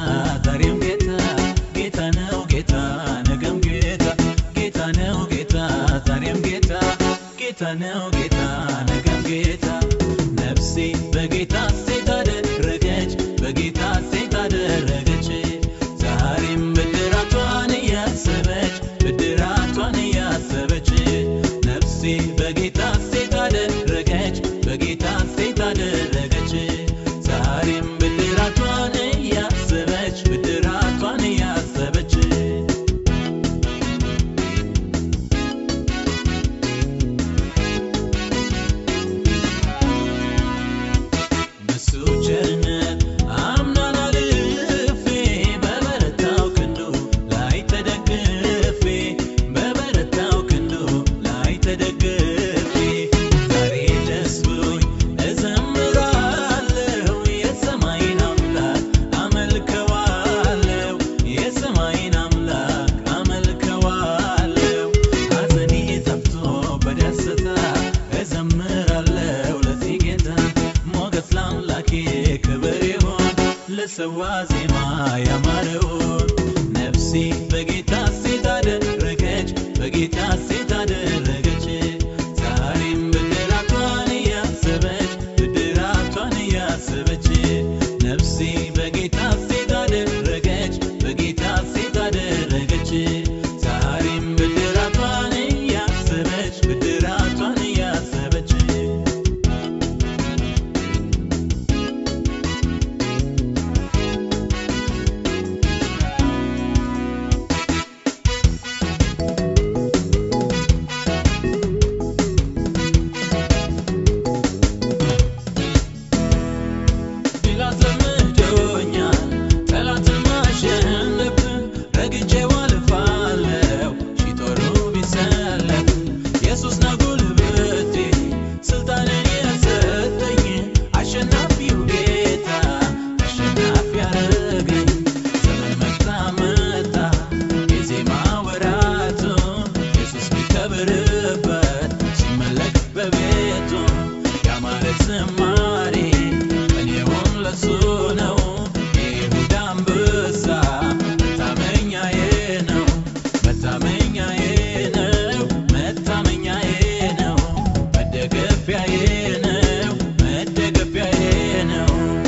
ዛሬም ጌታ ጌታ ነው ጌታ ነገም ጌታ ጌታ ነው ጌታ ዛሬም ጌታ ጌታ ነው ጌታ ነገም ጌታ ነፍሴ በጌታ ሴት አደረገች በጌታ ሴት አደረገች ዛሬም ብድራቷን እያሰበች ብድራቷን እያሰበች ነፍሴ በጌታ ሴት አደረገች በጌታ ሴት አደረገች ዛሬም ብድራቷን እያሰበች ብድራቷን እያሰበች በሱ ቸርነት አምናን አልፌ በበረታው ክንዱ ላይ ተደግፌ በበረታው ክንዱ ላይ ተደግፌ ዛሬ ደስ ብሎኝ እዘምራለሁ የሰማይን አምላክ አመልከዋለሁ የሰማይን አምላክ አመልከዋለሁ ሐዘኔ ጠፍቶ በደስታ እዘምራለሁ ለዚህ ጌታ ሞገስ ለአምላኬ ክብር ይሁን ለሰዋ ዜማ ያማረውን ነፍሴ በጌታ ሴት አደረገች በጌታ ሴት አደረገች ዛሬም ብድራቷን እያሰበች ብድራቷን እያሰበች ነፍሴ በጌታ ሴት አደረገች በጌታ ሴት አደረገች ዛሬም ብድራቷን እያሰበች ብድራቷን እያሰበች ድል አስለምዶኛል ጠላትን ማሸነፍ ረግጬው አልፋለሁ ሺህ ጦሩ ቢሰለፍ ኢየሱስ ነው ጉልበቴ ስልጣንን የሰጠኝ አሸናፊው ጌታ አሸናፊ ያረገኝ ዘመን መጣ መጣ የዜማ ወራቱ ኢየሱስ ሚከብርበት ሲመለክ በቤቱ ያማረ ዝማሬ እኔውም ለሱ ነው የይሁዳ አንበሳ መታመኛዬ ነው መታመኛዬ ነው መታመኛዬ ነው መደገፊያዬ ነው መደገፊያዬ ነው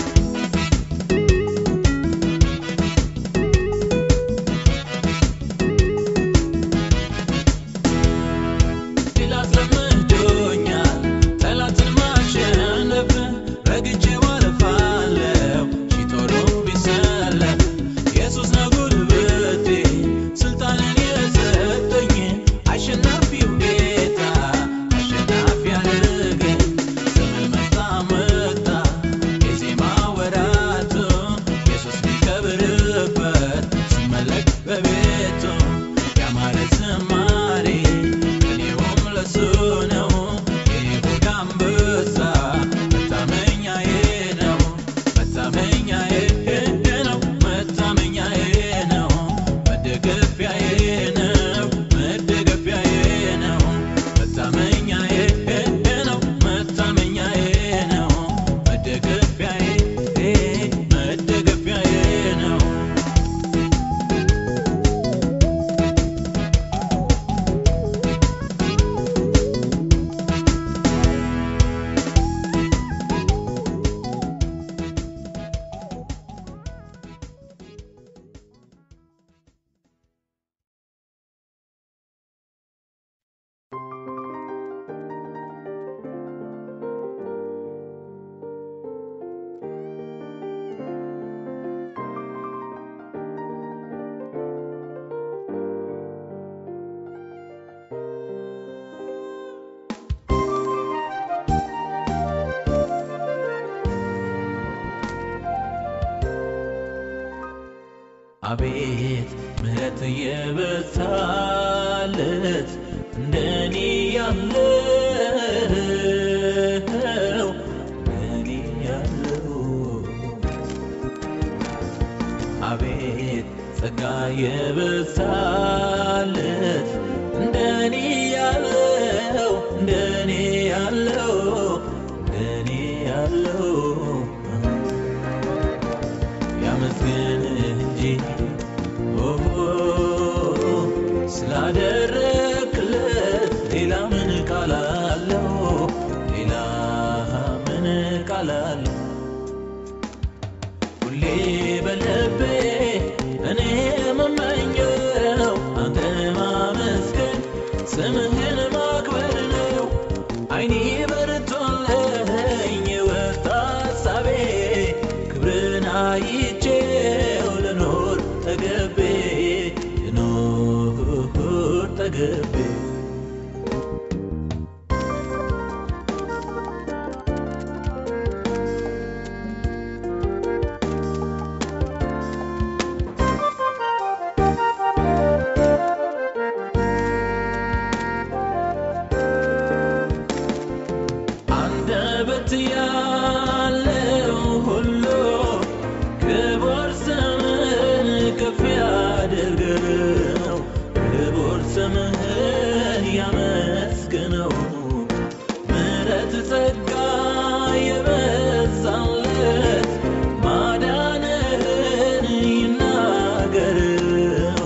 ድል አስለምዶኛል ጠላትን ማሸነፍ ረግጬው አልፋለሁ ሺህ ጦሩ ቢሰለፍ ኢየሱስ ነው ጉልበቴ ስልጣንን የሰጠኝ አሸናፊው ጌታ አሸናፊ ያደረገኝ ዘመን መጣ መጣ የዜማ ወራቱ ኢየሱስ ሚከብርበት ሲመለክ በቤቱ ያማረ ዝማሬ እኔውም ለሱ ነው የይሁዳ አንበሳ መታመኛዬ ነው መታመኛዬ ነው መታመኛዬ ነው መደገፊያዬ ነው መደገፊያዬ ነው መታመኛዬ ነው መታመኛዬ ነው መደገፊያዬ መደገፊያዬ ነው አቤት ምሕረት የበዛለት እንደኔ ያለው እንደኔ ያለው አቤት ጸጋ የበዛለት እንደኔ ያለው እንደኔ ያለው እንደኔ ያለው ያመስግን ጠገቤ አንደበት ያለው ሁሉ ክቡር ስምህን ከፍ ያድርገው፣ ክቡር ስምህን ያመስግነው። ምሕረት ጸጋ የበዛለት ማዳንህን ይናገረው፣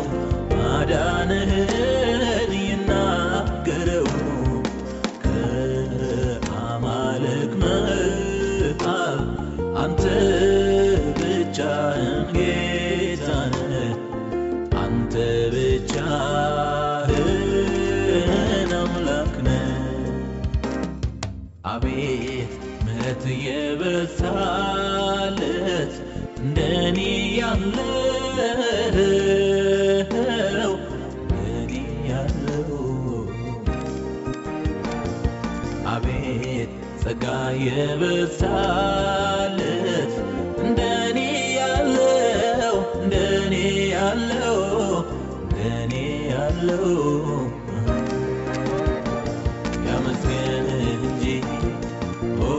ማዳንህን ይናገረው። ከአማልክ መሃል አንተ ብቻህን ጌታ ነህ። አንተ ብቻህን አምላክ ነህ። አቤት ምሕረት የበዛለት እንደኔ ያለው እንደኔ ያለው አቤት ጸጋ የበዛለት እንደኔ ያለው እንደኔ ያለው እንደኔ ያለው ያመስገን እንጂ ኦ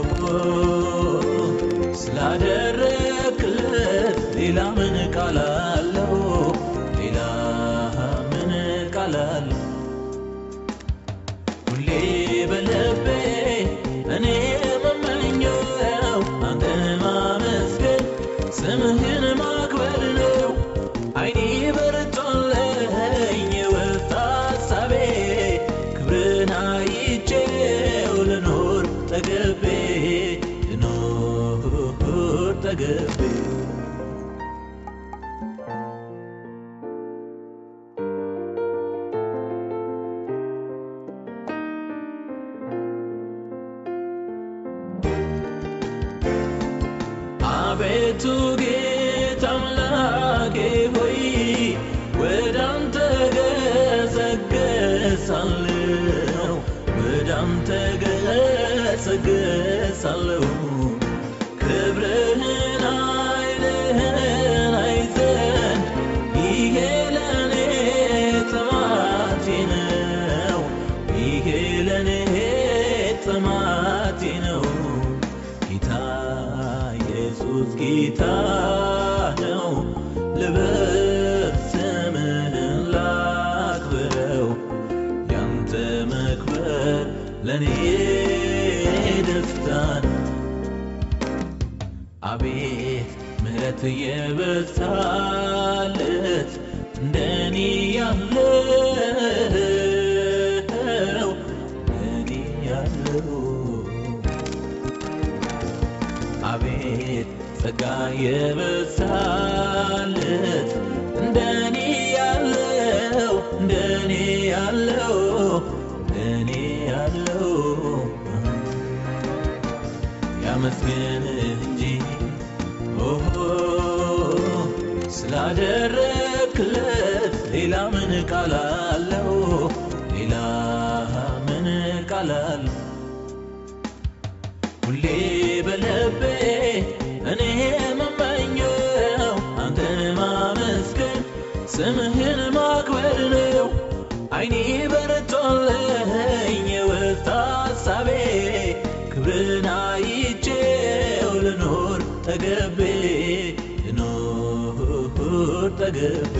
ስላደረክለት ሌላ ምን ቃል አለው? ሌላ ምን ቃል አለው? ሁሌ በልቤ እኔ የምመኘው አንተን ማመስገን ስምህን ማክበር ነው። አይኔ በርቶልኝ የወጣ ሀሳቤ ክብርን አይቼው ልኖር ጠገቤ ልኖር ጠገቤ አቤቱ ጌታ አምላኬ ሆይ ወደ አንተ ገሰግሳለሁ፣ ወደ አንተ ገሰግሳለሁ። ክብርህን ኃይልህን አይ ዘንድ ይሄ ለኔ ጥማቴ ነው፣ ይሄ ለኔ ጥማቴ ነው። ጌታ ኢየሱስ ጌታ ነው። ልበል ስምህን ላክብረው፣ ያንተ መክበር ለእኔ ደስታ ነው። አቤት ምሕረት የበዛለት እንደኔ ያለው እንደኔ ያለው አቤት ጸጋ የበዛለት እንደኔ ያለው እንደኔ ያለው እንደኔ ያለው ያመስገን እንጂ ኦሆ ስላደረክለት ሌላ ምን ቃል አለው? ሌላ ምን ቃል አለው? ሁሌ በልቤ እኔ የምመኘው አንተን ማመስገን ስምህን ማክበር ነው። አይኔ በርቶልኝ የወጣ ሀሳቤ ክብርን አይቼው ልኖር ጠገቤ ልኖር ጠገቤ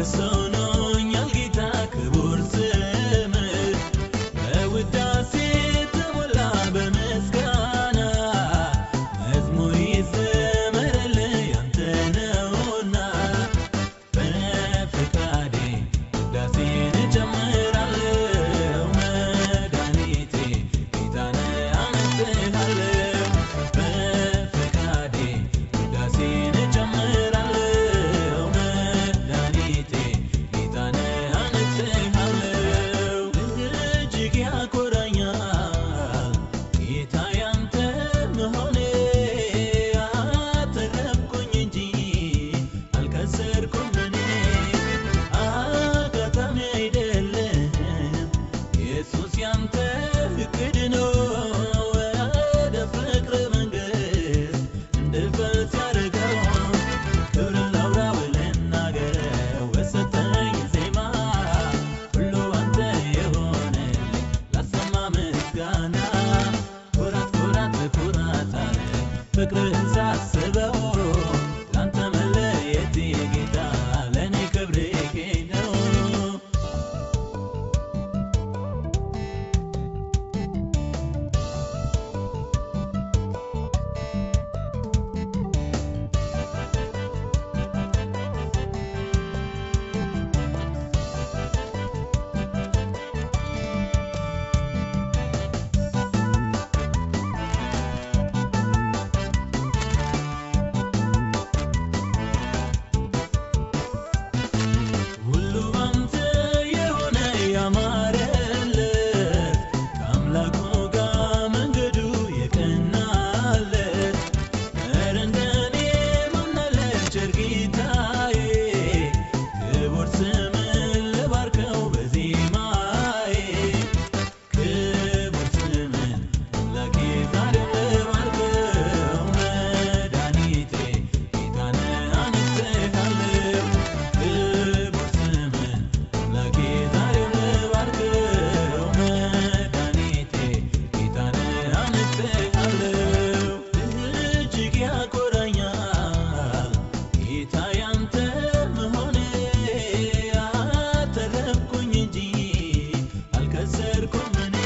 ሞገስ ሆኖኛል ጌታ ክቡር ስምህ በውዳሴ ተሞላ በምስጋና መዝሙር ይዘመርልህ ያንተ ነውና በፈቃዴ ውዳሴን እጨምራለሁ መድኃኒቴ ጌታን አመሰግናለሁ በፈቃዴ ውዳሴን እጨምራለሁ መድኃኒቴ ጌታን አመሰግናለሁ እጅግ ያኮራኛል ጌታ ያንተ መሆኔ አተረፍኩኝ እንጂ አልከሰርኩም እኔ አጋጣሚ አይደለም ኢየሱስ ያንተ እቅድ ነው ወደ ፍቅር መንግሥት እንድፈት ያደረገው ክብርን ላውራው ልናገረው በሰጠኝ ዜማ ሁሉ አንተ የሆነልኝ ላሰማ ምስጋና ኩራት ኩራት ኩራት አለ ፍቅርህን ሳስበው ላንተ መለየቴ ጌታ ለእኔ ክብሬ ነው ሁሉ ባንተ የሆነ ያማረለት ከአምላኩ ጋር መንገዱ የቀናለት ኧረ እንደኔ ማን አለ ቸር ጌታዬ ክቡር ስምን ልባርከው በዜማዬ ክቡር ስምን አምላኬ ዛሬም ልባርከው መድኃኒቴ ጌታን አመሰግናለሁ ክቡር ስምን አምላኬ ዛሬም ልባርከው መድኃኒቴ ጌታን አመሰግናለሁ እጅግ ያኮራኛል ጌታ ያንተ መሆኔ አተረፍኩኝ እንጂ አልከሰርኩም እኔ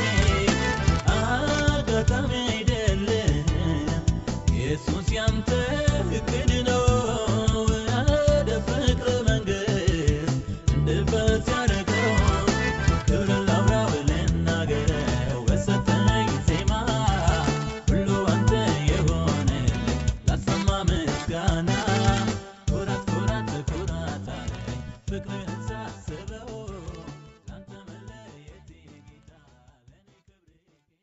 አጋጣሚ አይደለም ኢየሱስ ያንተ እቅድ ነው ወደ ፍቅር መንግሥት እንድፈት ያደረገው ክብርን ላውራው ልናገረው በሰጠኝ ዜማ ሁሉ አንተ የሆነልኝ ላሰማ ምስጋና ኩራት ኩራት ኩራት አለኝ ፍቅርህን ሳስበው ላንተ መለየቴ ጌታ ለእኔ ክብሬ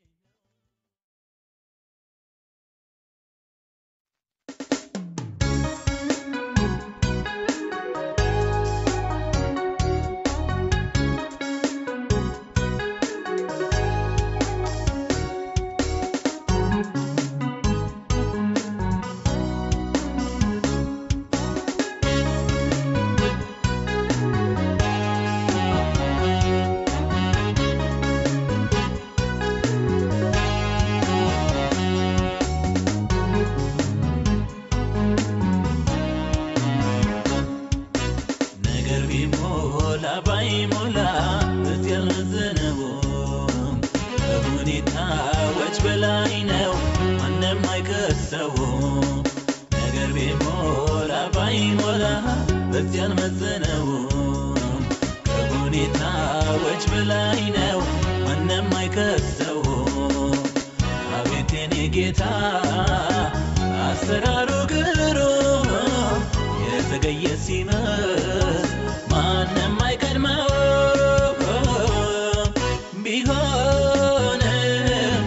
ነገር ቢሞላ ባይሞላ እዚህ ያልመዘነውም ከሁኔታዎች በላይ ነው ማንም አይከሰውም ነገር ቢሞላ ባይሞላ እዚህ ያልመዘነውም ከሁኔታዎች በላይ ነው ማንም አይከሰውም አቤት የኔ ጌታ አሰራሩ ግሩም የተገየ ሲመስ ማንም አይቀድመው ቢሆንም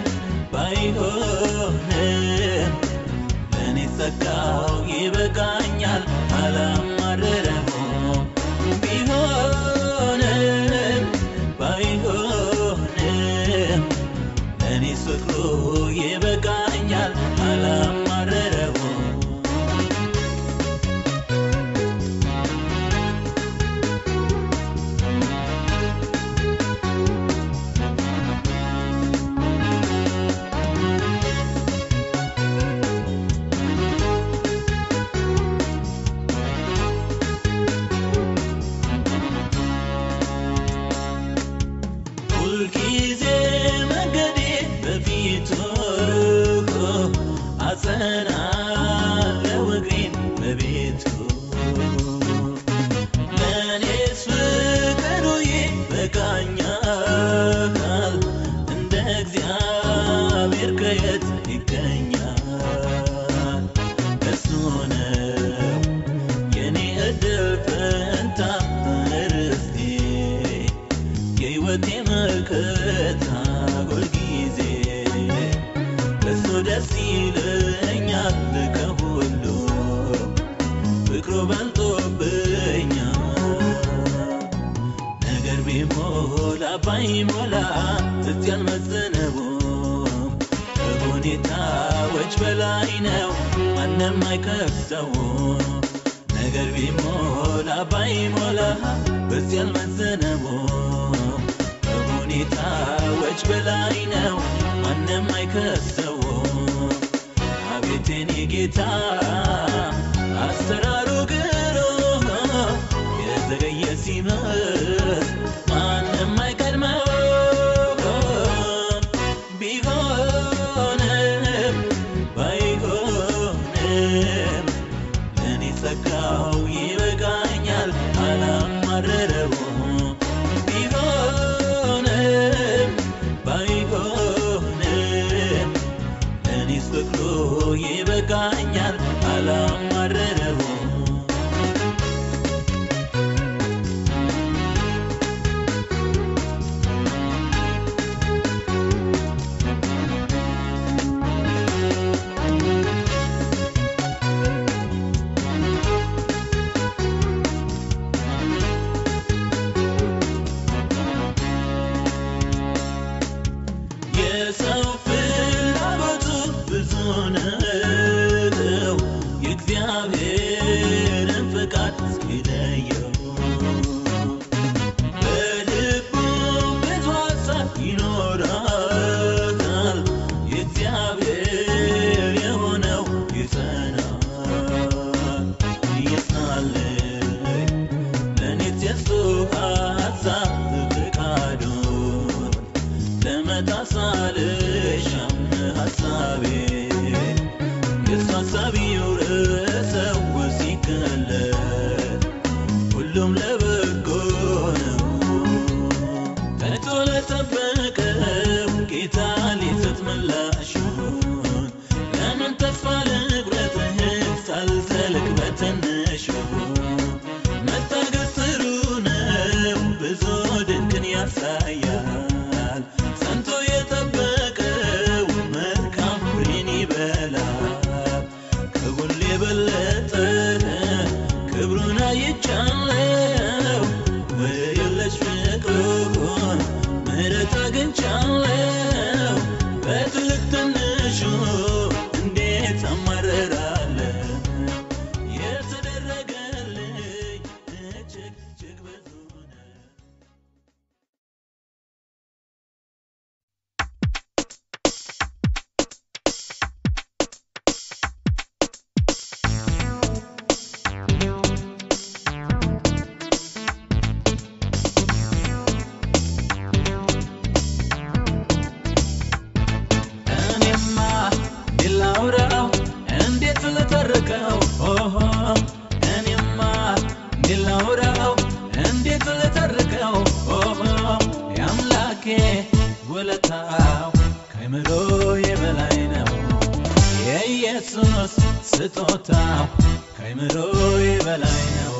ባይሆንም ለእኔ ጸጋው ይበቃኛል አላማረረውም ቢሆንም ባይሆንም ለእኔ ፍቅሩ ይበቃኛል አላማረረውም ባይሞላ እስቲ አልመዘነውም ከሁኔታዎች በላይ ነው ማንም አይከፍተው ነገር ቢሞላ ባይሞላ እስቲ አልመዘነውም ከሁኔታዎች በላይ ነው ማንም አይከፍተው አቤት የኔ ጌታ አሰራሩ ግሩም የዘገየ ሲመስል ማንም አይቀድመው ቢሆንም ባይሆንም ለእኔ ጸጋው ይበቃኛል አላማረረው ቢሆንም ባይሆንም ለእኔስ ፍቅሩ ይበቃኛል አላማረረው የሰው ፍላጎቱ ብዙ ነው የእግዚአብሔርን ፈቃድ እስኪለየው በልቡ ብዙ ሀሳብ ይኖራል የእግዚአብሔር የሆነው ይጸናል ይጸናል ለእኔስ የሱ ሀሳብ ፈቃዱን ለመጣሳልሻም ሀሳቤ የሱ ሀሳብ ይውረሰው ሲገለጥ ሁሉም ለበጎ ነው ተግቶ ለጠበቀው ጌታ ሊሰጥ ምላሹን ለምን ተስፋ ልቁረጥህ ሳልዘልቅ በትንሹ መታገስ ጥሩ ነው ብዙ ድንቅን ያሳያል ጸንቶ የጠበቀው መልካም ፍሬን ይበላል ከሁሉ የበለጠ ክብሩን አይቻለው በየለሽ ፍቅሩን ምሕረት አግኝቻለው በትልቅ ትንሹ እንዴት አማረራለሁ የተደረገልኝ እጅግ እጅግ ብዙ ነው። እኔማ እንዴት ላውራው እንዴት ልተርከው ኦሆ እኔማ እንዴት ላውራው እንዴት ልተርከው ኦሆ የአምላኬ ውለታው ከአእምሮዬ በላይ ነው የኢየሱስ ስጦታው ከአእምሮዬ በላይ ነው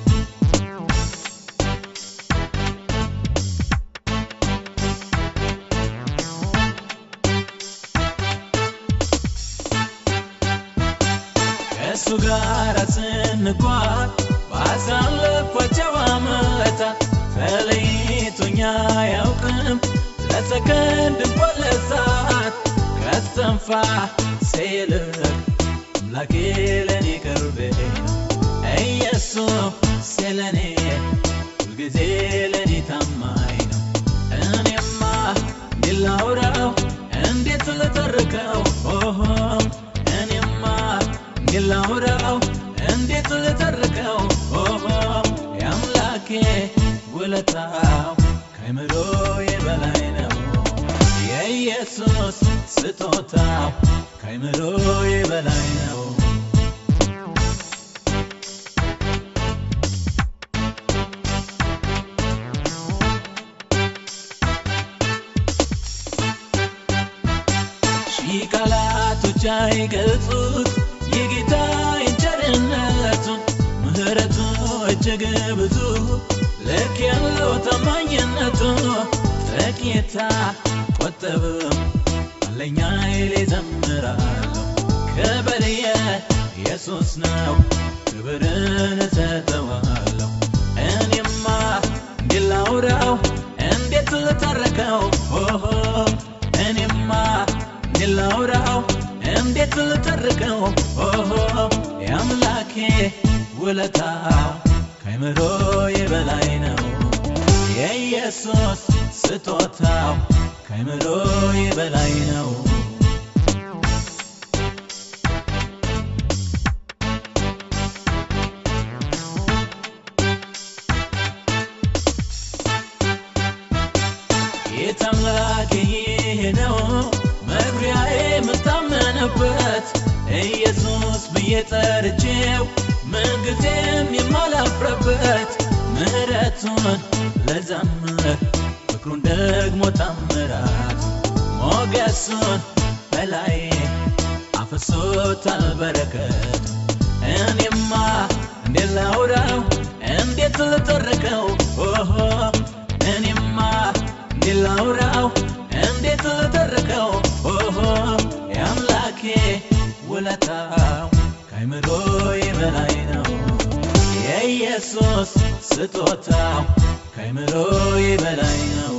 ከእሱ ጋር ስንጓዝ ባሳለፍኳቸው ዓመታት ተለይቶኛ አያውቅም ለሰከንድ እንኳን ለሰዓት ከእስትንፋሴ ይልቅ አምላኬ ለእኔ ቅርቤ ነው ኢየሱስ ለእኔ ሁልጊዜ ለእኔ ታማኝ ነው እኔማ እንዴት ላውራው እንዴት ልተርከው ኦሆ እኔማ እንዴት ላውራው እንዴት ልተርከው ኦሆ የአምላኬ ውለታው ከአእምሮዬ በላይ ነው የኢየሱስ ስጦታው ከአእምሮዬ በላይ ነው ሺህ ቃላቶች አይገልጹት የጌታዬን ቸርነቱን ምሕረቱ እጅግ ብዙ ልክ ያለው ታማኝነቱ ጥቂታ ቆጠብም አለኛ ኃይሌ ዘምራለሁ ክብር የኢየሱስ ነው ክብርን እሰጠዋለሁ እኔማ እንዴት ላውራው እንዴት ልተርከው ኦሆ እኔማ እንዴት ላውራው እንዴት ልተርከው ኦሆ የአምላኬ ውለታው ከአእምሮዬ በላይ ነው የኢየሱስ ስጦታው ከአእምሮዬ በላይ ነው ጌታ አምላኬ ይሄ ነው መግቢያዬ የምታመንበት ኢየሱስ ብዬ ጠርቼው ምንጊዜም የማላፍረበት ምሕረቱን ለዘምር ፍቅሩን ደግሞ ታምራት ሞገሱን በላይ አፍሶታል በረከት እኔማ እንዴት ላውራው እንዴት ልተርከው ኦሆ እኔማ እንዴት ላውራው እንዴት ልተርከው ኦሆ የአምላኬ ውለታው ከአእምሮዬ በላይ ነው የኢየሱስ ስጦታው ከአእምሮዬ በላይ ነው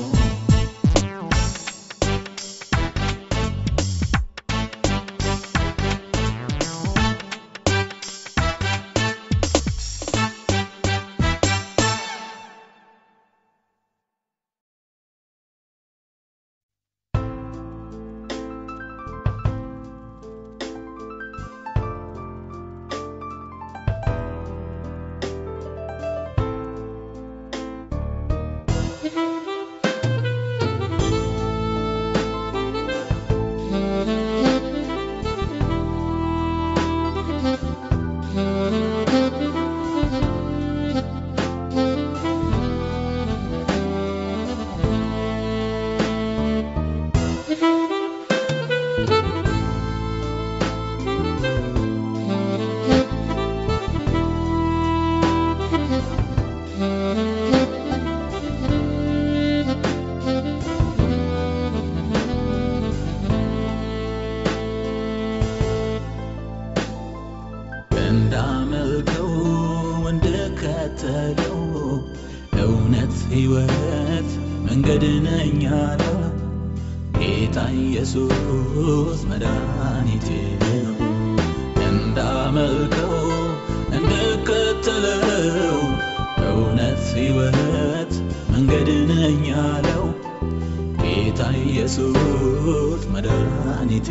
እንዳመልከው እንድከተለው እውነት ሕይወት መንገድ ነኝ አለው ጌታ ኢየሱስ መድኃኒቴ ነው እንዳመልከው እንድከተለው እውነት ሕይወት መንገድ ነኝ አለው ጌታ ኢየሱስ መድኃኒቴ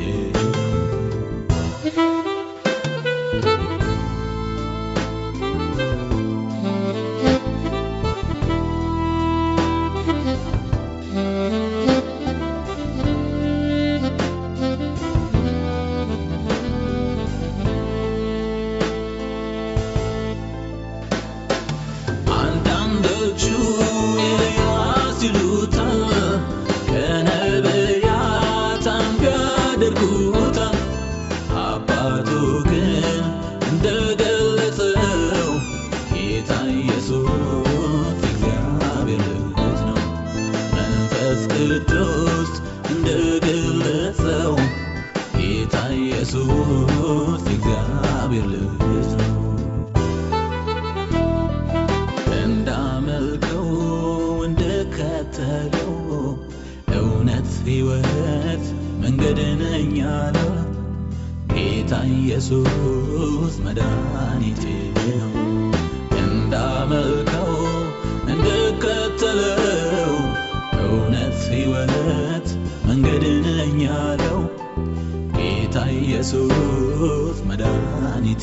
አንዳንዶቹ ኤልያስ ይሉታል ከነቢያት አንዱ ያደርጉታል አባቱ ግን እንደገለጸው ጌታ ኢየሱስ እግዚአብሔር ልጅ ነው መንፈስ ቅዱስ እንደገለጸው ጌታ ኢየሱስ እግዚአብሔር ልጅ ነው እንዳመልከው እንድከተለው እውነት ሕይወት መንገድ ነኝ አለው ጌታ ኢየሱስ መድኃኒቴ ነው እንዳመልከው እንድከተለው እውነት ሕይወት መንገድ ነኝ አለው ጌታ ኢየሱስ መድኃኒቴ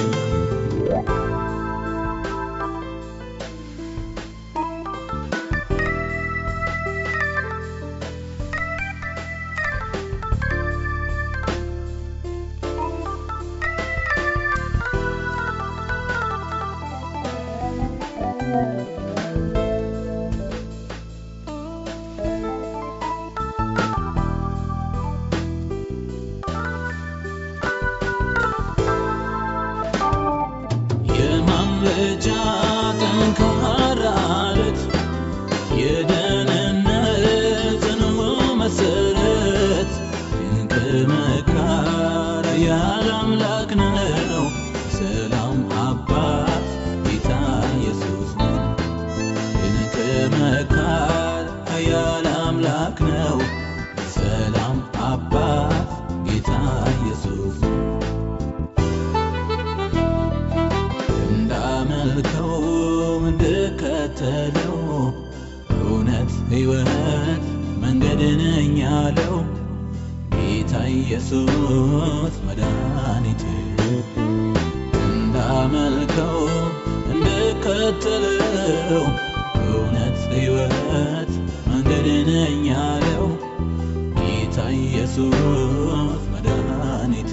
የማምለጫ ጠንካራ አለት የደህንነት ጽኑ መሰረት ድንቅ መካር ያለ አምላክ ነው ሰላም አባት ጌታ ኢየሱስ ነው ድንቅ መካር ያለ አምላክ ያለው እውነት ሕይወት መንገድ ነኝ ያለው ጌታ ኢየሱስ መድኃኒቴ እንዳመልከው እንድከተለው እውነት ሕይወት መንገድ ነኝ ያለው ጌታ ኢየሱስ መድኃኒቴ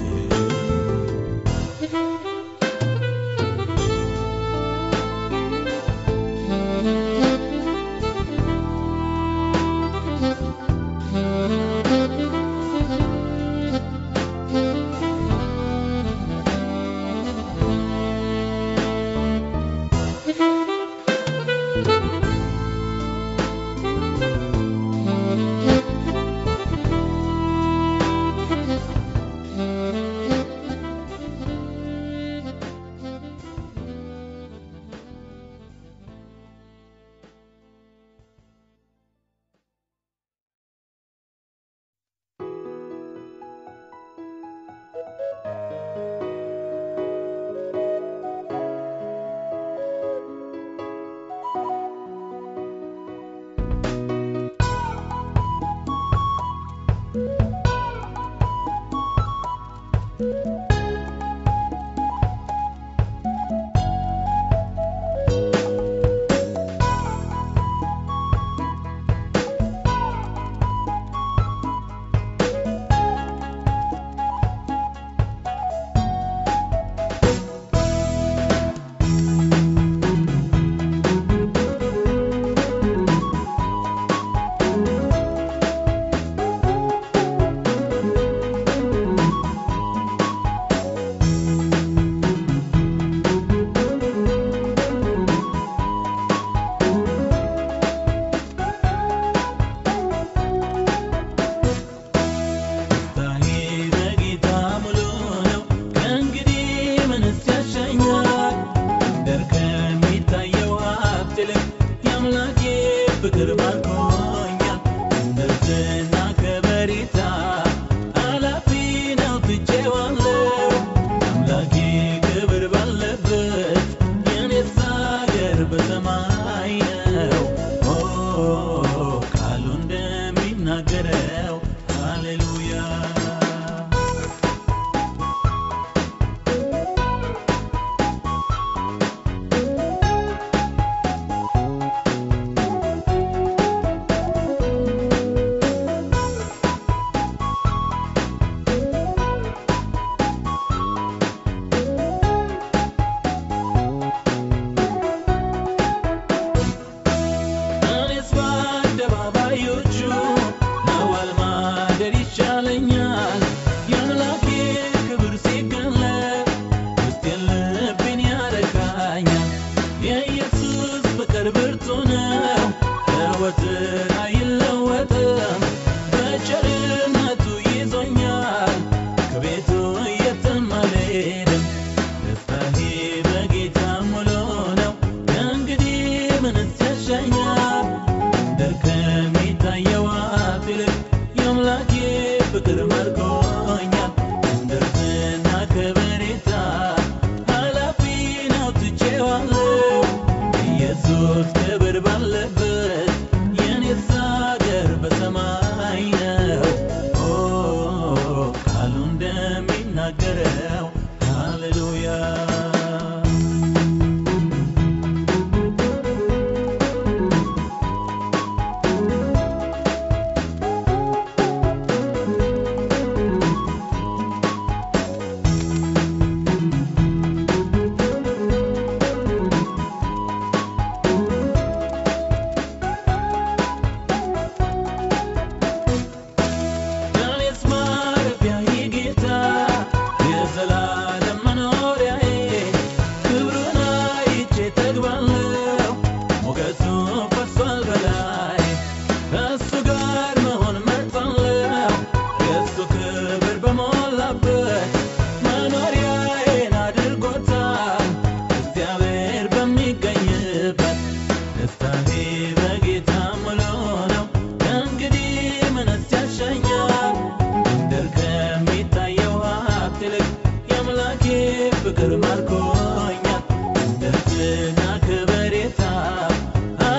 ደስታዬ በጌታ ሙሉ ነው። ከእንግዲህ ምንስ ያሻኛል? ምድር ከሚታየው ሀብት ይልቅ የአምላኬ ፍቅር ማርኮኛል። እምነትና ከበሬታ አላፊ ነው ትቼዋለሁ። አምላኬ ክብር ባለበት የኔስ አገር በሰማይ ነው። ኦ ቃሉ እንደሚናገረው ሃሌሉያ እኔስ በአደባባዮቹ መዋል ማደር ይሻለኛል። የአምላኬ ክብር ሲገለጥ ውስጤን ልቤን ያረካኛል። የኢየሱስ ፍቅር ብርቱ ነው፣ ሕይወትን አይለወጥም። በቸርነቱ ይዞኛል፣ ከቤቱ የትም አልሄድም። ደስታዬ በጌታ ሙሉ ነው። ከእንግዲህ ምንስ ያሻኛል? ምድር ከሚታየው ሀብት ይልቅ የአምላኬ ፍቅር ማርኮኛል። ምድርና ከበሬታ ኃላፊ ነው ትቼዋለሁ። ኢየሱስ ክብር ባለበት የኔስ አገር በሰማይ ነው። ኦ ቃሉ እንደሚናገረው ሃሌሉያ እኔስ ማረፊያዬ ጌታ የዘላለም መኖሪያዬ ክብሩን አይቼ እጠግባለሁ። ሞገሱ ፈሷል በላይ ከእሱ ጋር መሆን መርጣለሁ። የእሱ ክብር በሞላበት መኖሪያዬን አድርጎታል። እግዚአብሔር በሚገኝበት ደስታዬ በጌታ ሙሉ ነው። ከእንግዲህ ምንስ ያሻኛል? ምድር ከሚታየው ሀብት ይልቅ የአምላኬ ፍቅር ማርኮኛል። ምድርና ከበሬታ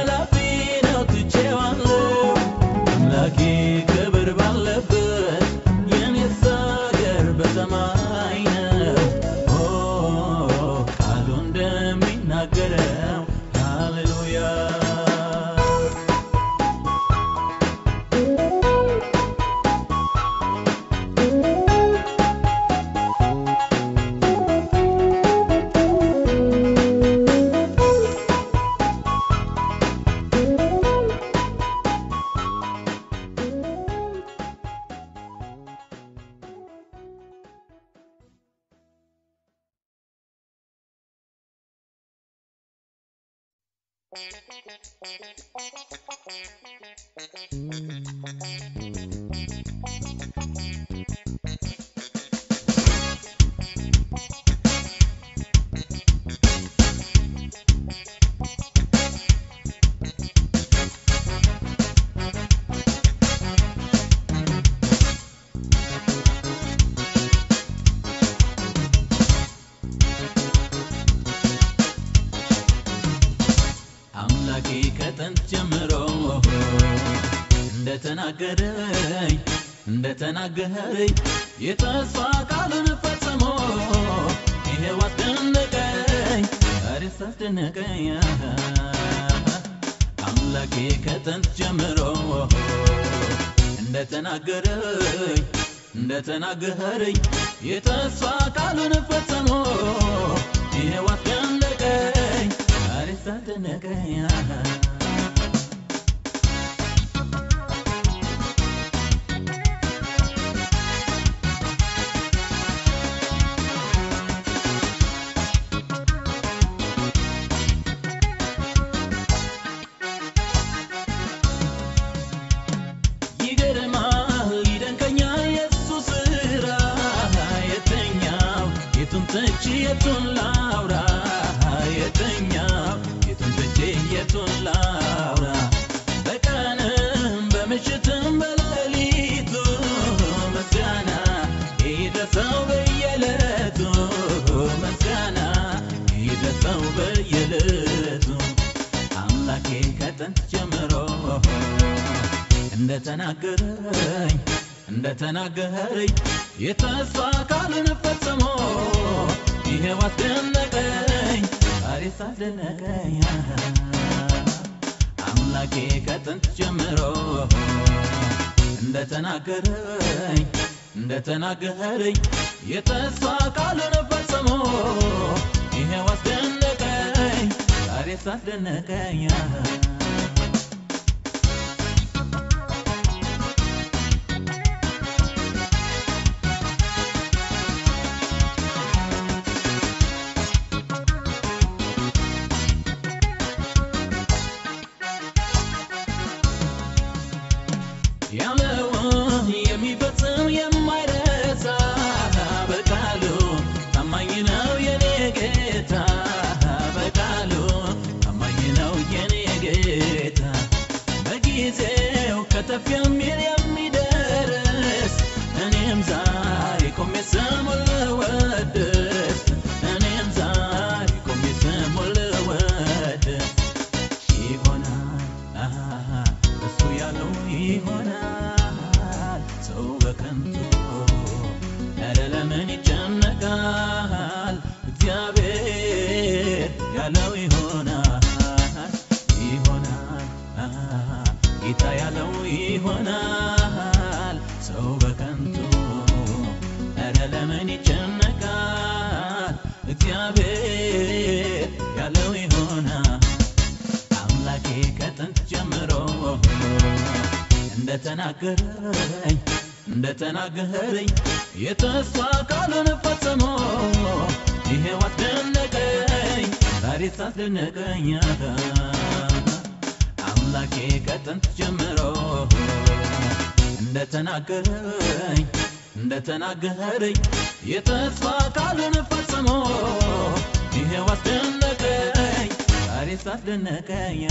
አምላኬ ከጥንት ጀምሮ እንደተናገረኝ እንደተናገረኝ የተስፋ ቃሉን ፈጽሞ ይሄው አስደነቀኝ ዛሬስ አስደነቀኝ አምላኬ ከጥንት ጀምሮ እንደተናገረኝ እንደተናገረኝ የተስፋ ቃሉን ፈጽሞ ይሄው አስደነቀኝ ዛሬስ አስደነቀኝ ይገርማል ይደንቀኛል የሱ ስራ የተኛው የቱን ትቼ የቱን ላውራ የተኛው የቱን ትቼ የቱን ላውራ በቀንም በምሽትም በሌሊቱ ምስጋና ይድረሰው በየዕለቱ ምስጋና ይድረሰው በየዕለቱ አምላኬ ከጥንት ጀምሮ እንደተናገረኝ እንደተናገረኝ የተስፋ ቃሉን ፈጽሞ ይሄው አስደነቀኝ ዛሬስ አስደነቀኝ አምላኬ ከጥንት ጀምሮ እንደተናገረኝ እንደተናገረኝ የተስፋ ቃሉን ፈጽሞ ይሄው አስደነቀኝ ዛሬስ አስደነቀኝ ያለውን የሚፈጽም የማይረሳ በቃሉ ታማኝ ነው የኔ ጌታ በቃሉ ታማኝ ነው የኔ ጌታ በጊዜው ከተፍ የሚል የሚደርስ እኔም ዛሬ ቆሜ ስሙን ልወድስ እኔም ዛሬ ቆሜ ስሙን ልወድስ ይሆናል አሃ፣ እሱ ያለው ይሆናል ሰው በከንቱ ኧረ ለምን ይጨነቃል እግዚአብሔር ያለው ይሆናል ይሆናል አሃ፣ ጌታ ያለው ይሆናል ሰው በከንቱ ኧረ ለምን ይጨነቃል እግዚአብሔር ያለው ይሆናል አምላኬ ከጥንት ጀምሮ እንደተናገረኝ እንደተናገረኝ የተስፋ ቃሉን ፈጽሞ ይሄው አስደነቀኝ ዛሬስ አስደነቀኝ አምላኬ ከጥንት ጀምሮ እንደተናገረኝ እንደተናገረኝ የተስፋ ቃሉን ፈጽሞ ይሄው አስደነቀኝ ዛሬስ አስደነቀኝ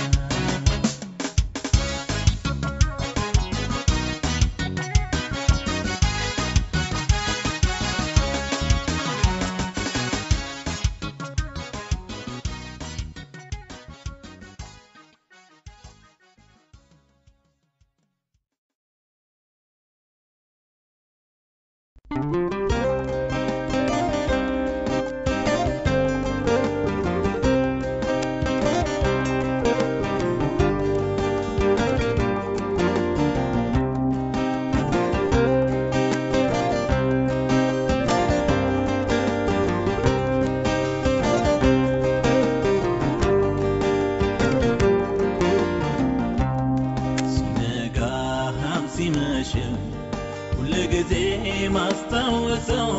ሲነጋም ሲመሽም ሁልጊዜ ማስታወሰው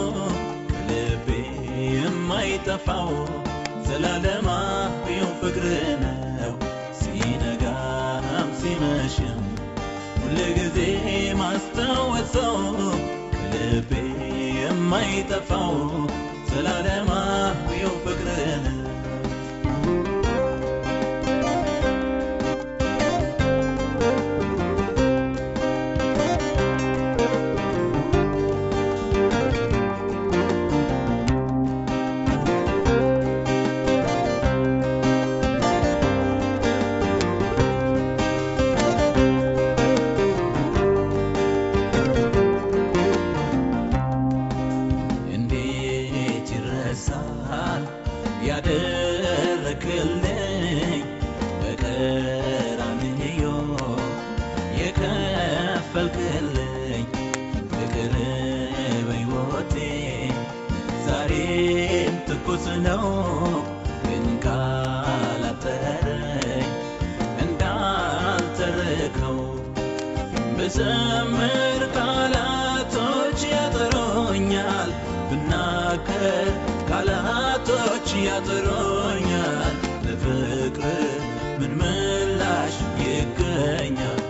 ከልቤ የማይጠፋው ዘላለማዊው ፍቅር ነው ሲመሽም ሁልጊዜ ማስታወሰው ከልቤ የማይጠፋው ዘላለማዊው ፍቅርን እንዴት ይረሳል ያደረክልኝ በቀራንዮ የከፈልክልኝ ፍቅር በሕይወቴ ዛሬም ትኩስ ነው ግን ካላጠረኝ እንዳልተረከው ብዘምር ቃላቶች ያጥሮኛል ብናገር ቃላቶች ያጥሮኛል ለፍቅር ምን ምላሽ ይገኛል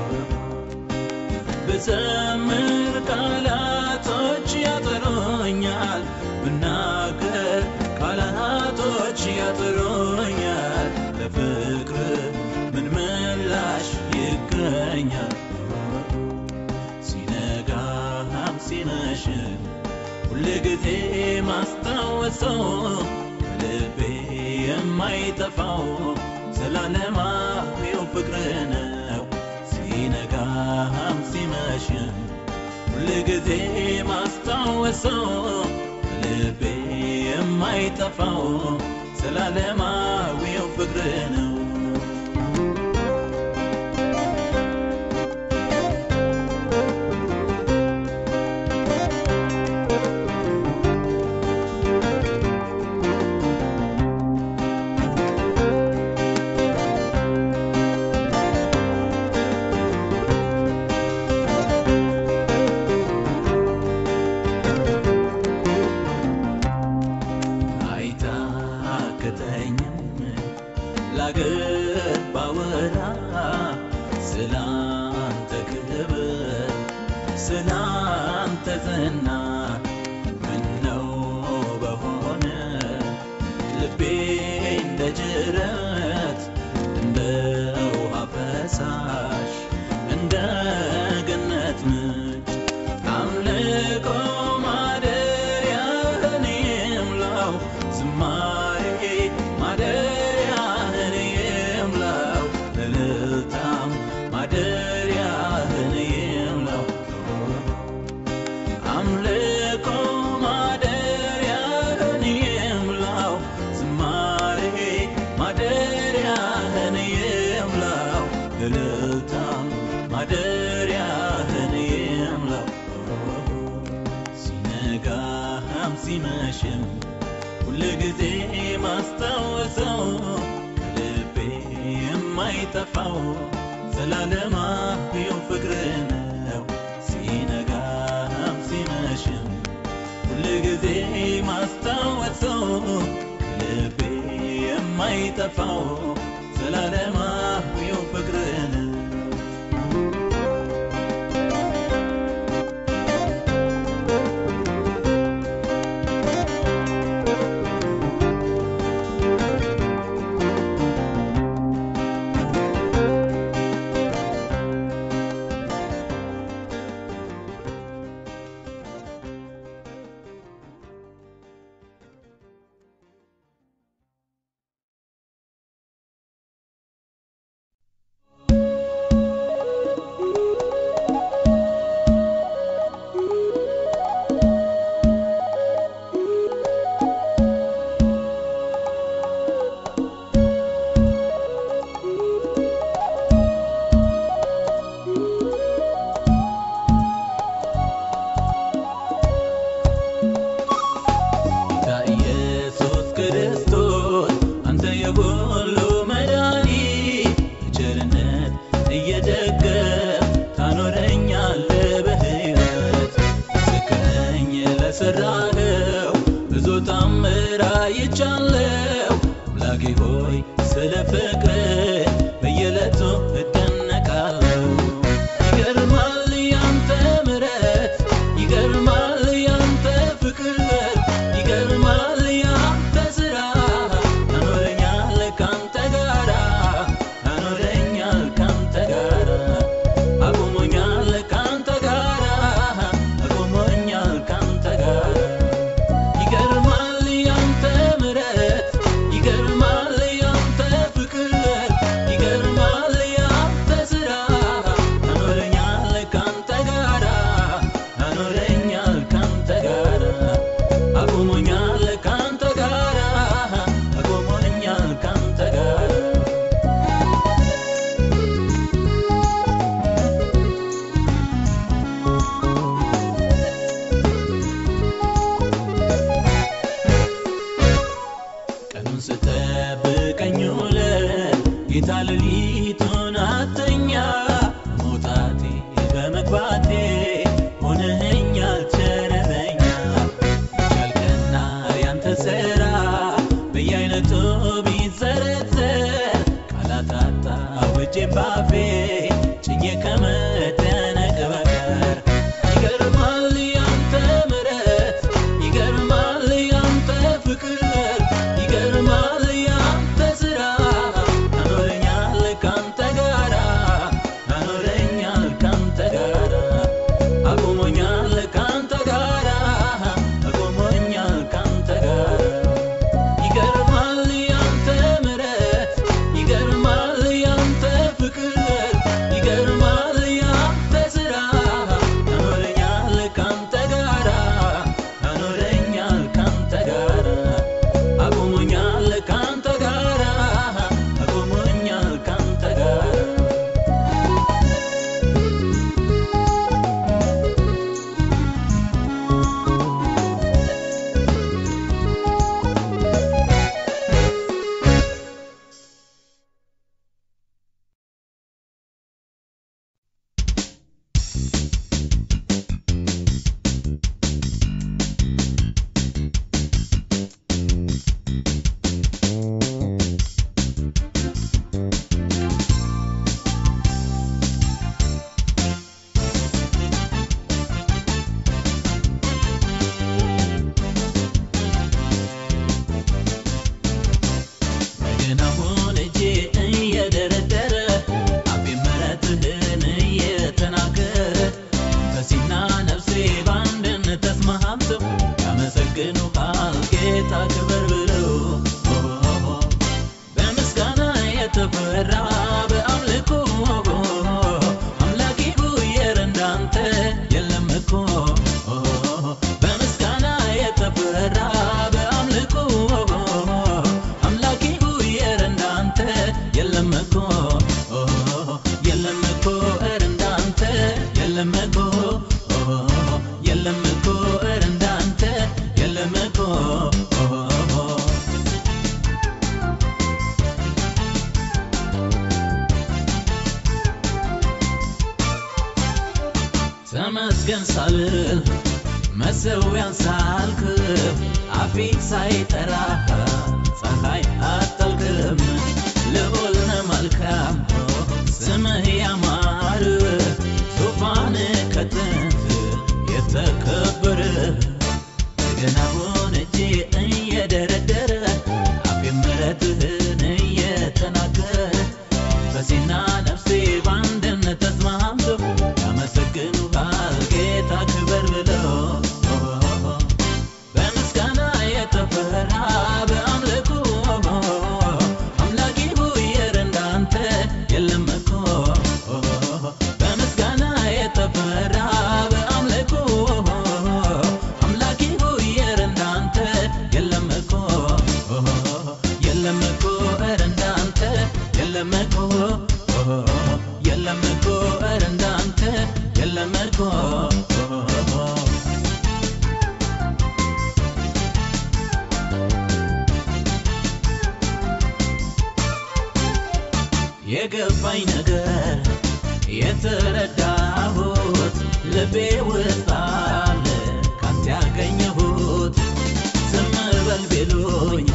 ብዘምር ቃላቶች ያጥሮኛል ብናገር ቃላቶች ያጥሮኛል ለፍቅር ምን ምላሽ ይገኛል ሲነጋም ሲመሽም ሁልጊዜ ማስታወሰው ልቤ የማይጠፋው ዘላለማዊው ፍቅር ነው ሲነጋም ሲመሽም ሁልጊዜ ማስታወሰው ልቤ የማይጠፋው ዘላለማዊው ፍቅር ነው አይታክተኝም ላገር ባወራ ስላንተ ክብር ስላንተ ዝና ምነው በሆነ ልቤ እንደ ጅረት እንደ ውሃ ፈሳሽ እንደ ገነት ምንጭ አምልኮ ማደሪያህን ይምላው ዝማሬ ማደሪያህን ይምላው እልልታም ማደሪያህን ይምላው አምልኮ ማደሪያህን ይምላው ዝማሬ ማደሪያህን ይምላው እልልታም ማደሪያህን ይምላው ሲነጋም ሲመሽም ሁልጊዜ ማስታወሰው ልቤ የማይጠፋው ዘላለማዊው ፍቅር ነው ሲነጋም ሲመሽም ሁልጊዜ ማስታወሰው ልቤ የማይጠፋው ዘላለማዊው ፍቅር ነው ጌታ ኢየሱስ ክርስቶስ አንተ የሁሉ መድኃኒት በቸርነት እየደገፍ ታኖረኛለህ በሕይወት ምስክር ለሠራኸው ብዙ ታምር አይቻለሁ አምላኬ ሆይ ስለ ፍቅር በየዕለቱ እደነቃለሁ ሌሊቱን አተኛ መውጣቴ በመግባቴ ሆነኸኛል ቸረረኛ ያልቀና ያንተ ስራ በየአይነቱ ቢዘረዘር ቃላት አጣሁ እጄን ባፌ ጭኜ ከመደነቅ በቀር ይገርማል ያንተ ምሕረት ይገርማል ያንተ ፍቅር ይገርማል ያንተ ስራ አኖረኛል ካንተ ጋራ አኖረኛል ካንተ ጋራ አቁሞኛል ካንተ ጋራ አቁሞኛል ካንተ ጋራ ይገርማል ያንተ ምሕረት ይገርማል ያንተ ፍቅር ይገርማል ያንተ ስራ አኖረኛል ካንተ ጋራ አኖረኛል ካንተ ጋራ አቁሞኛል ካንተ ጋራ አቁሞኛል ካንተ ጋራ ግን አሁን እጄ እየደረደረ አፌ ምሕረትህን እየተናገረ ነፍሴና ነፍሴ በአንድነት ተስማምተው ያመሰግኑሃል ጌታ ክበር ብለው በምስጋና የተፈራ በአምልኮ አምላኬ ጉየር እንዳንተ የለም እኮ በምስጋና የተፈራ በአምልኮ አምላኬ ጉየር እንዳንተ የለም እኮ የለም እኮ እር እንዳንተ የለም እኮ የለም እኮ እር እንዳንተ የለም እኮ ተመስገን ሳልል መሰዊያን ሳልክፍ አፌ ሳይጠራ ፀሐይ አጠልቅም ልዑል ነህ መልካም ስምህ ያማረ ዙፋን ከጥንት የተከበረ ገናውን እጄ እየደረደረ አፌ ምሕረትህን እየተናገረ ነፍሴና ነፍሴ በአንድነት ተስማምተው ያመሰግኑሃል ጌታ ክበር ብለው በምስጋና የተፈራ በአምልኮ አምላኬ ጉየር እንዳንተ የለም እኮ በምስጋና የተፈራ በአምልኮ አምላኬ ጉየር እንዳንተ የለም እኮ የለም እኮ እር እንዳንተ የለም እኮ የለም እኮ እር እንዳንተ የለም እኮ የገባኝ ነገር የተረዳሁት ልቤ ውስጥ አለ ካንተ ያገኘሁት ዝም በል ቢሉኝ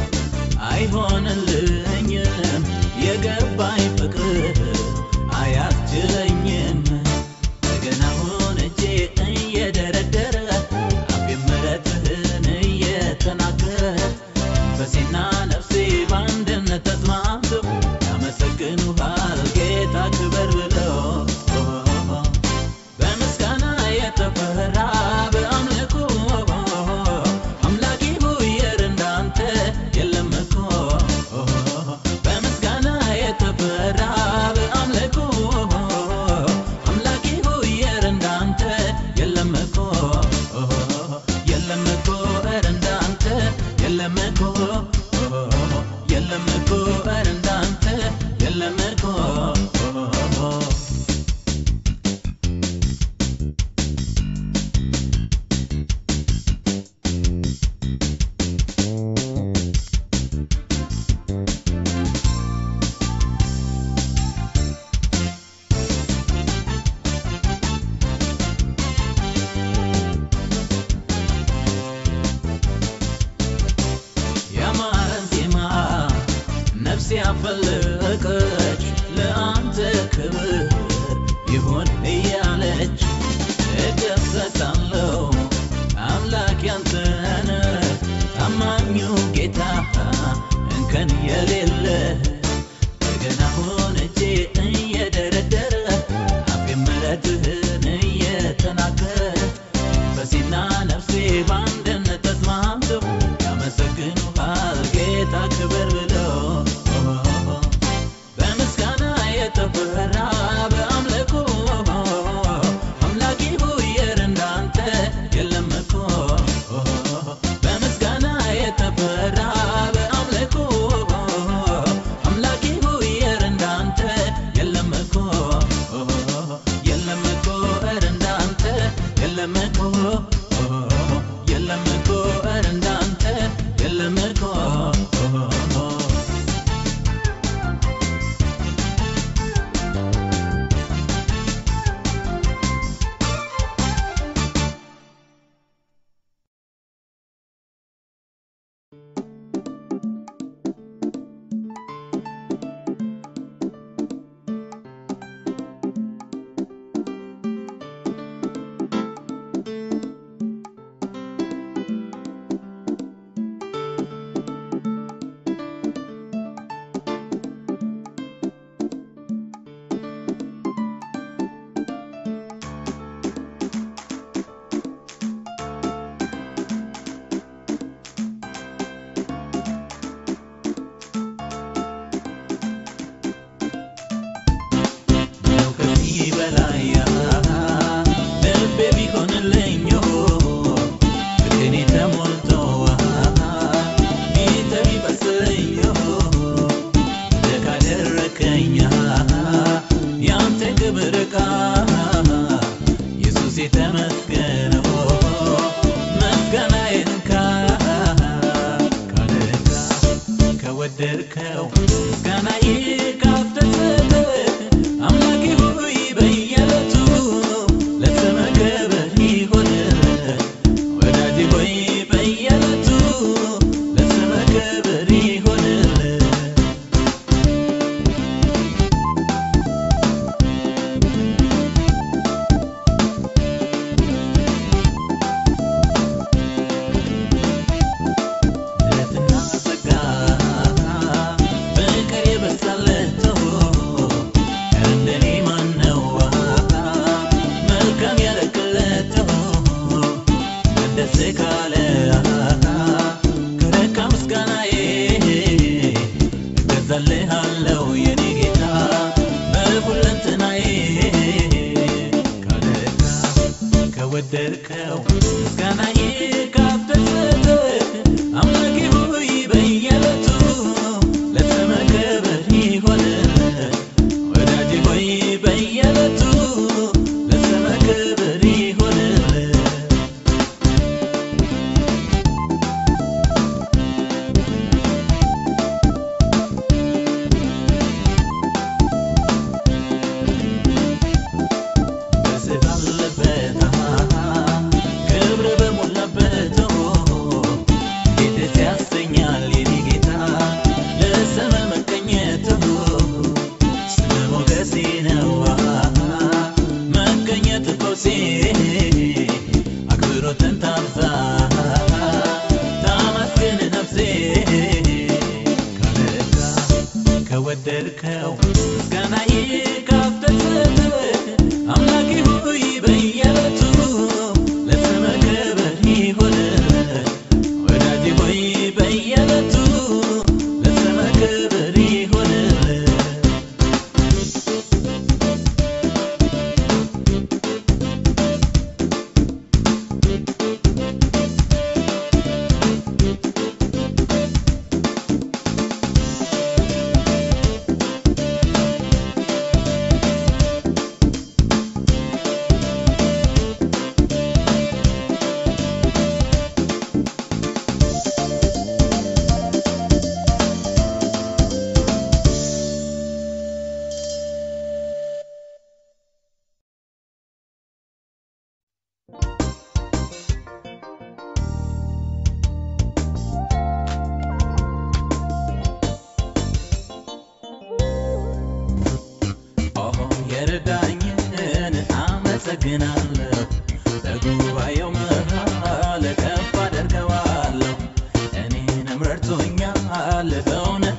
አይሆንልኝም የገባኝ ፍቅር አያስችለኝም ገናውን እጄ እየደረደረ አፌ ምሕረትህን እየተናገረ ነፍሴና ነፍሴ በአንድነት ተስማምተው ያመሰግኑሃል ጌታ ክበር ብለው በምስጋና የተፈራ በአምልኮ አምላኬ ጉየር እንዳንተ የለም እኮ በምስጋና የተፈራ በአምልኮ አምላኬ ጉየር እንዳንተ የለም እኮ የለም እኮ እር እንዳንተ የለም እኮ የለም እኮ እር እንዳንተ የለም እኮ እንከን የሌለ እንደገና ሆነቼ እየደረደረ አፌ ምሕረትህን እየተናገረ በሲና ነፍሴ በአንድነት ተስማምተው ያመሰግኑሃል ጌታ ክብር ብለው በምስጋና የተፈራ በአምልኮ አምላኬ ሆይ ኧረ እንዳንተ የለም እኮ በምስጋና የተፈራ በአምልኮ አምላኬ ሆይ ኧረ እንዳንተ የለም እኮ የለም እኮ ኧረ እንዳንተ የለም እኮ የለም እኮ ኧረ እንዳንተ የለም እኮ ነው ከዚህ በላይ ልቤ ቢሆንልኝ ፍቅሬ ተሞልቶ ፊት ቢበስልኝ እንደ ካደረከኝ ያንተ ክብር ዕቃ ኢየሱስ የተመስገነው ምስጋናዬን ካደረጋ ከወደድከው ምስጋናዬ ካስደሰተ አምላኬ ሆይ በየዕለቱ ለስምህ ክብር ይሆንልህ። ወዳጄ ሆይ በየዕለቱ ለስምህ ክብር ይሆንልህ። ምሕረትና ጸጋ ፍቅር የበዛለት እንደኔ ማነው መልካም ያደረግለት ደስ ካለ ከረካ ምስጋናዬ እገዛልሃለሁ የኔ ጌታ በሁለንተናዬ ካደረካ ከወደድከው ምስጋናዬ ካስደሰተ አምላኬ ሆይ በየዕለቱ ለስምህ ክብር ይሆንልህ። ወዳጄ ሆይ በየዕለቱ ለስምህ ክብር ይሆንልህ። ደስ ባለበት ክብር በሞላበት እንዴት ደስ ያሰኛል የኔ ጌታ ለስምህ መገኘት ስምህ ሞገሴ ነው መገኘት ፈውሴ አክብሮትን ታብዛ ታመስግን ነፍሴ ካለካ ከወደድከው ምስጋናዬ ካስደሰተ አምላኬ ሆይ በየዕለቱ ለስምህ ክብር ይሆንልህ። ወዳጄ ሆይ በየዕለቱ ለስምህ ክብር ይሆንልህ። የረዳኝን አመሰግናለሁ በጉባኤው መሃል ከፍ አደርገዋለሁ እኔንም ረድቶኛል በእውነት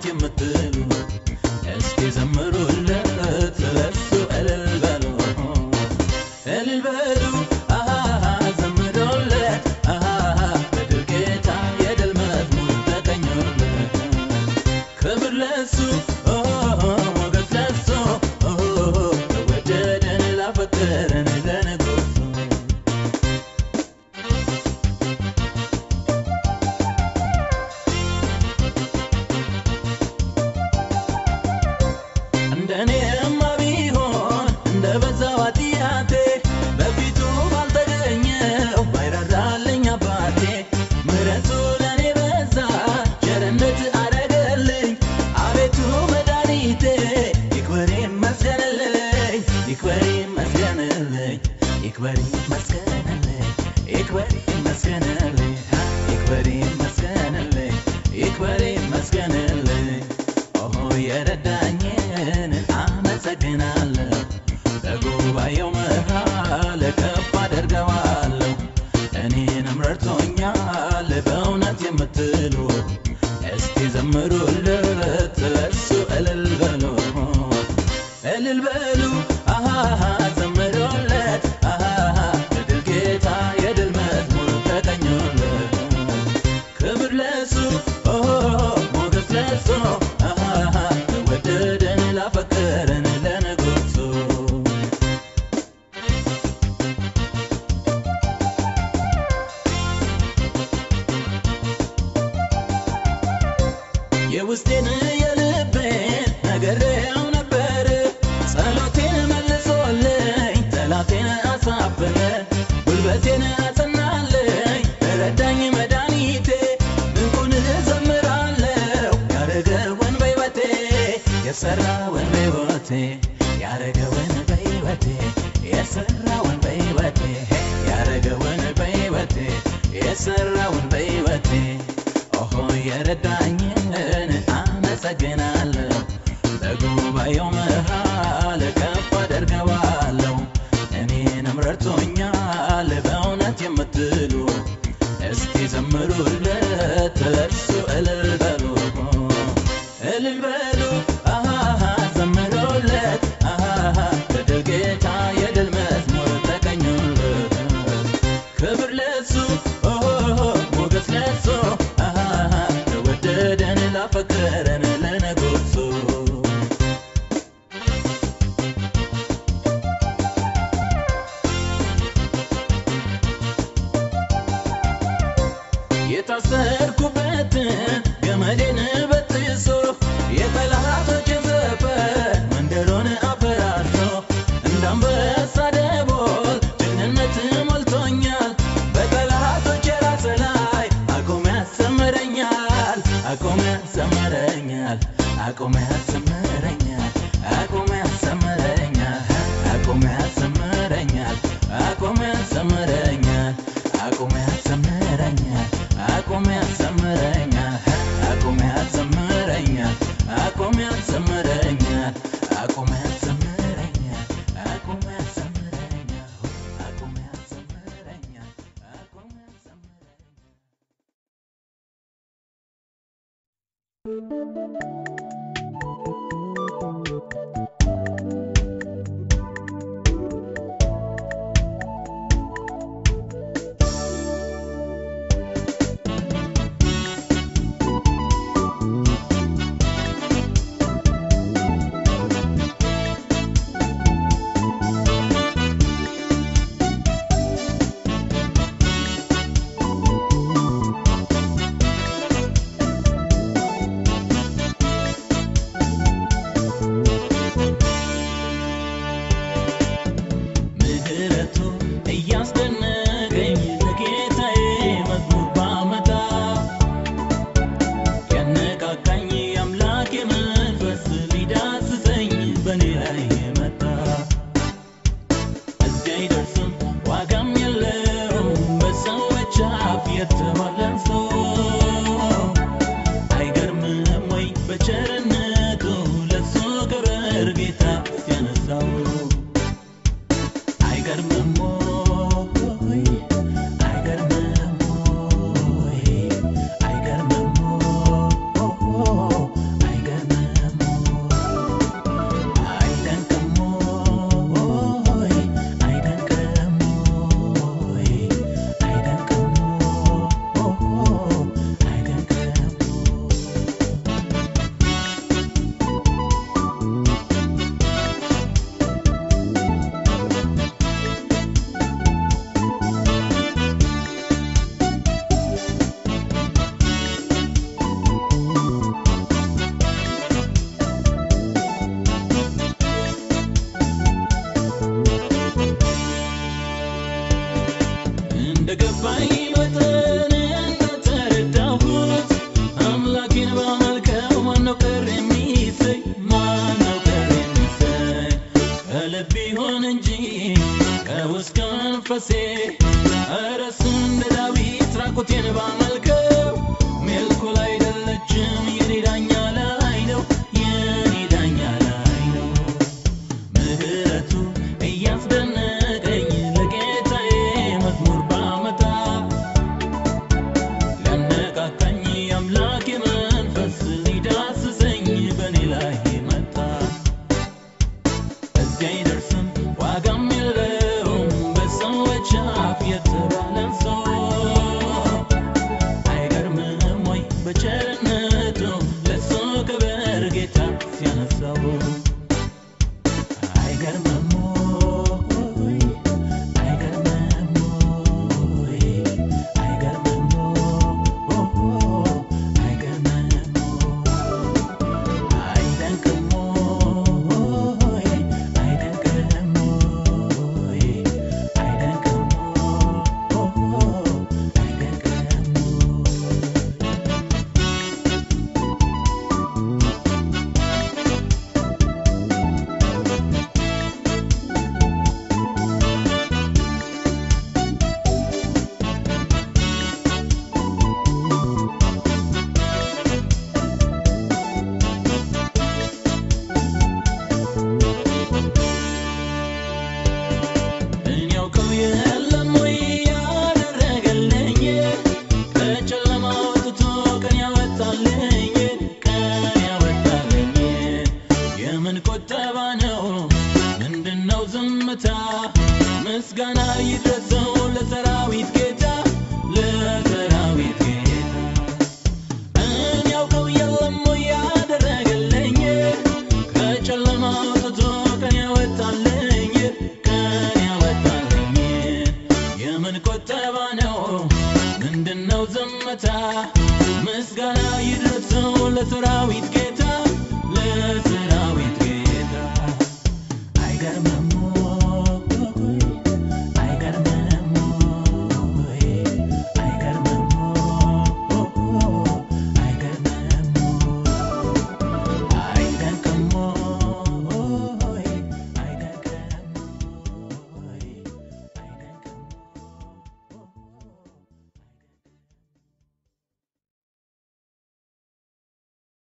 ይክበር ይመስገንልኝ ይክበር ይመስገንልኝ ይክበር ይመስገንልኝ ይክበር ይመስገንልኝ ይክበር ይመስገንልኝ ኦሆ የረዳኝን አመሰግናለሁ በጉባኤው መሃል ከፍ አደርገዋለሁ እኔንም ረድቶኛል በእውነት የምትሉ እስቲ ዘምሩለት ለእሱ እልል በሉ እልል በሉ አሃሃ ዘምሩለት አሃሃ የድል ጌታ የድል መዝሙር ተቀኙለት ክብር ለሱ ሞገስ ለሱ አሃሃ ለወደደን ላፈቀረን ለንጉሱ የውስጤን የልቤን ነግሬው ነበር ጸሎቴን መልሶልኝ ጠላቴን አሳፈረ ጉልበቴን አጸናልኝ ረዳኝ መድኃኒቴ ድንቁን እዘምራለሁ ያረገውን በሕይወቴ የሰራውን በሕይወቴ ያረገውን በሕይወቴ የሰራውን በሕይወቴ ያረገውን በሕይወቴ የሰራውን በሕይወቴ ኦሆ የረዳኝን አመሰግናለሁ በጉባኤው መሃል ከፍ አደርገዋለሁ እኔንም ረድቶኛል በእውነት የምትሉ እስቲ ዘምሩለት ለእርሱ እልል በሉ እልል በሉ አሃሃ ዘምሩለት አሃሃ የድል ጌታ የድል መዝሙር ተቀኙለት ክብር ለሱ ሞገስ ለሱ አሃሃ ለወደደን ላፈቀረን ለንጉሱ የታሰርኩበትን ገመዴን በጥሶ የጠላቶችን ዘፈን መንደሮን አፈራርሶ እንደ አንበሳ ደቦል ጀግንነት ሞልቶኛል በጠላቶች ራስ ላይ አቁሞ ያሰምረኛል አቁሞ ያሰምረኛል አቁሞ ያሰምረኛል አቁሞ ያሰምረኛል አቁሞ ያሰምረኛል አቁሞ ያሰምረኛል አቁሞ ያሰምረኛል አቁሞ ያሰምረኛል አቁሞ ያሰምረኛል አቁሞ ያሰምረኛል አቁሞ ያሰምረኛል አቁሞ ያሰምረኛል አቁሞ ያሰምረኛል አቁሞ ያሰምረኛል ምህረቱ እያስደነቀኝ ለጌታዬ መዝሙር ባመጣ ያነቃቃኝ የአምላኬ መንፈስ ሊዳስሰኝ በእኔ ላይ መጣ። እዚህ አይደርስም ዋጋም የለውም በሰዎች አፍ የተባለን ሰው አይገርምም ወይ በቸርነቱ ለሱ ክብር ጌታ ያነሳው አይገርምም ወይ አይገርምም ወይ አይገርምም አይገርምም አይደንቅም ወይ አይደንቅም ወይ አይደንቅም ምህረት ቢሆን እንጂ ከውስጥ ከመንፈሴ ኧረ እሱ እንደ ዳዊት ራቁቴን ባመልከው ሜልኮል አይደለችም የኔ ዳኛ ላይ ነው የኔ ዳኛ ላይ ነው ምህረቱ እያስደነቀኝ ለጌታዬ መዝሙር ባመጣ ሊያነቃቃኝ አምላኬ መንፈስ ሊዳስሰኝ በእኔ ላይ መጣ። እዚህ አይደርስም ዋጋም የለውም በሰዎች አፍ የተባለን ሰው አይገርምም ወይ በቸርነቱ ለሱ ክብር ጌታ ሲያነሳው አይገርምም ወይ አይገርምም ወይ አይገርምም አይገርምም አይደንቅም ወይ አይደንቅም ወይ አይደንቅም አይደንቅም እኔ ያውቀው የለም ወይ ያደረገልኝ ከጨለማ አውጥቶ ቀን ያወጣልኝ ቀን ያወጣልኝ የምን ቁጠባ ነው ምንድነው ዝምታ ምስጋና ይድረሰው ለሰራዊት ጌታ ለሰራዊት ጌታ እኔ ያውቀው የለም ወይ ያደረገልኝ ከጨለማ አውጥቶ ቀን ያወጣልኝ ቀን ያወጣልኝ የምን ቁጠባ ነው ምንድነው ዝምታ ምስጋና ይድረሰው ለሰራዊት ጌታ ለሰራዊት ጌታ አይገርምም